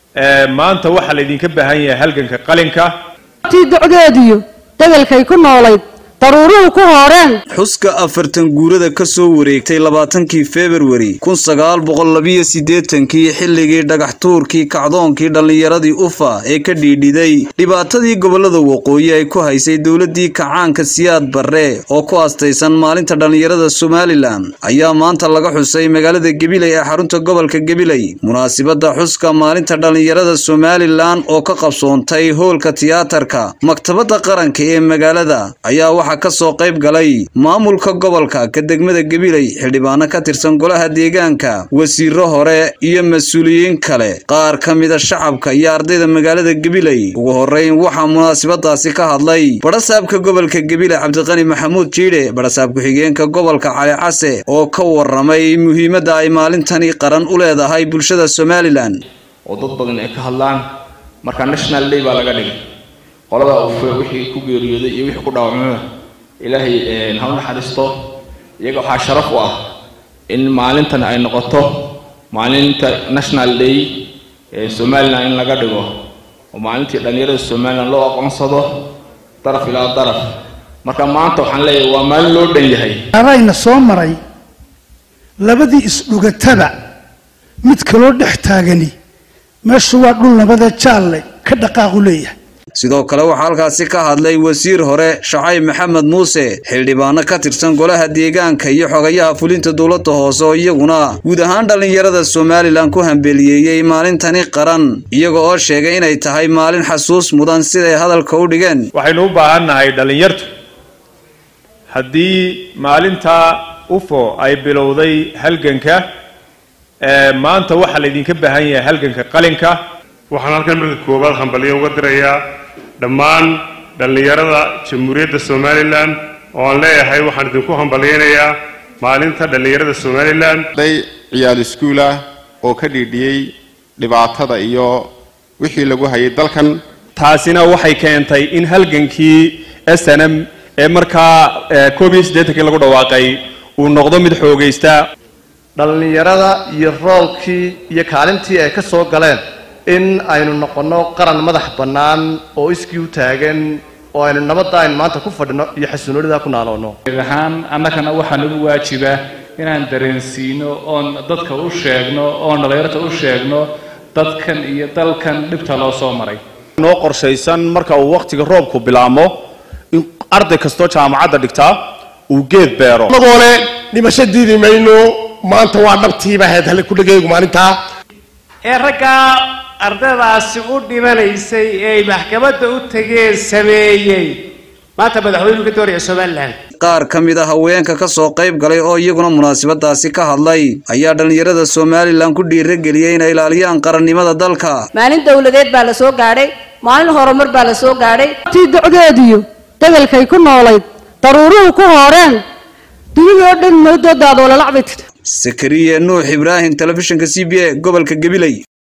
maanta waxaa laydinka baahan yahay halganka qalinka tii docdeediyo degelkay ku noolayd daruuruhu ku hooreen xuska afartan guurada ka soo wareegtay labaatankii februari kun sagaal boqol labiyo siddeetankii xilligii dhagax tuurkii kacdoonkii dhallinyaradii ufa ee ka dhiidhiday dhibaatadii gobollada waqooyi ay ku haysay dowladdii kacaanka siyaad barre oo ku astaysan maalinta dhallinyarada somalilan ayaa maanta laga xusay magaalada gebiley ee xarunta gobolka gebiley munaasibadda xuska maalinta dhallinyarada somalilan oo ka qabsoontay hoolka tiyaatarka maktabadda qaranka ee magaalada ayaa ka soo qayb galay maamulka gobolka ka degmada gebiley xildhibaano ka tirsan golaha deegaanka wasiiro hore iyo mas-uuliyiin kale qaar ka mida shacabka iyo ardayda magaalada gebiley ugu horeyn waxaa munaasabadaasi ka hadlay badhasaabka gobolka gebiley cabdiqani maxamuud jiidhe badhasaab ku-xigeenka gobolka cali case oo ka waramay muhiimadda ay maalintani qaran u leedahay bulshada somalilan oo dad badan ay ka hadlaan marka national day baa laga dhigay qolada ufe wixii ku geeriyooday iyo wixii ku dhaawacmaba ilaahay ha u naxariisto iyaga waxaa sharaf u ah in maalintan ay noqoto maalinta national day ee somalilan in laga dhigo oo maalintii dhallinyarada somalilan loo aqoonsado daraf ilaa daraf marka maanta waxaan leeyahay waa maalin loo dhan yahay arayna soo maray labadii isdhugataba mid kaloo dhex taagani meeshu waa dhul nabada jaalle ka dhaqaaqu leeyahay sidoo kale waxaa halkaasi ka hadlay wasiir hore shacayb maxamed muuse xildhibaano ka tirsan golaha deegaanka iyo xogayaha fulinta dowladda hoose oo iyaguna guud ahaan dhallinyarada somalilan ku hambeliyeeyey maalintani qaran iyaga oo sheegay inay tahay maalin xasuus mudan siday hadalka u dhigeen waxaynu u baahan nahay dhallinyartu haddii maalinta ufo ay bilowday halganka maanta waxaa laydinka baahan yahay halganka qalinka waxaan halkan marka koowaad hambalyo uga dirayaa dhammaan dhallinyarada jamhuuriyadda somalilan oo aan leeyahay waxaan idinku hambalyaynayaa maalinta dhallinyarada somalilan day ciyaal iskuul ah oo ka dhiidhiyey dhibaatada iyo wixii lagu hayay dalkan taasina waxay keentay in halgankii snm ee markaa koob iyo siddeetankii lagu dhawaaqay uu noqdo mid xoogaysta dhallinyarada iyo roolkii iyo kaalintii ay ka soo galeen in aynu noqonno qaran madax bannaan oo iskii u taagan oo aynu nabadda aynu maanta ku fadhino iyo xasuunolida ku naaloonno ahaan annagana waxaa nagu waajiba inaan dareensiino oon dadka u sheegno oon dhallinyarta u sheegno dadkan iyo dalkan dhibta loo soo maray noo qorshaysan marka uu wakhtiga roobku bilaamo in arday kastoo jaamacadda dhigtaa uu geed beero anagoo le dhimasho diidi mayno maanta waa dhabtiiba ahayd hale ku dhegaygu maalintaa ee raggaa ardaydaasi u dhimanaysay ee ay maxkamadda u tageen sameeyey maanta madaxweynuhu ka doonaya somalilan qaar ka mid a haweenka ka soo qayb galay oo iyaguna munaasabadaasi ka hadlay ayaa dhallinyarada somalilan ku dhiirageliyey inay ilaaliyaan qarannimada dalka maalin dowladeed baa la soo gaadhay maalin horumar baa la soo gaadhay tii docdeediyo degelkay ku noolayd daruuruhu ku hooreen dunida oo dhan moodoodaadoo lalacbay tidhi sakariye nuux ibraahim telefishinka c b a gobolka gabiley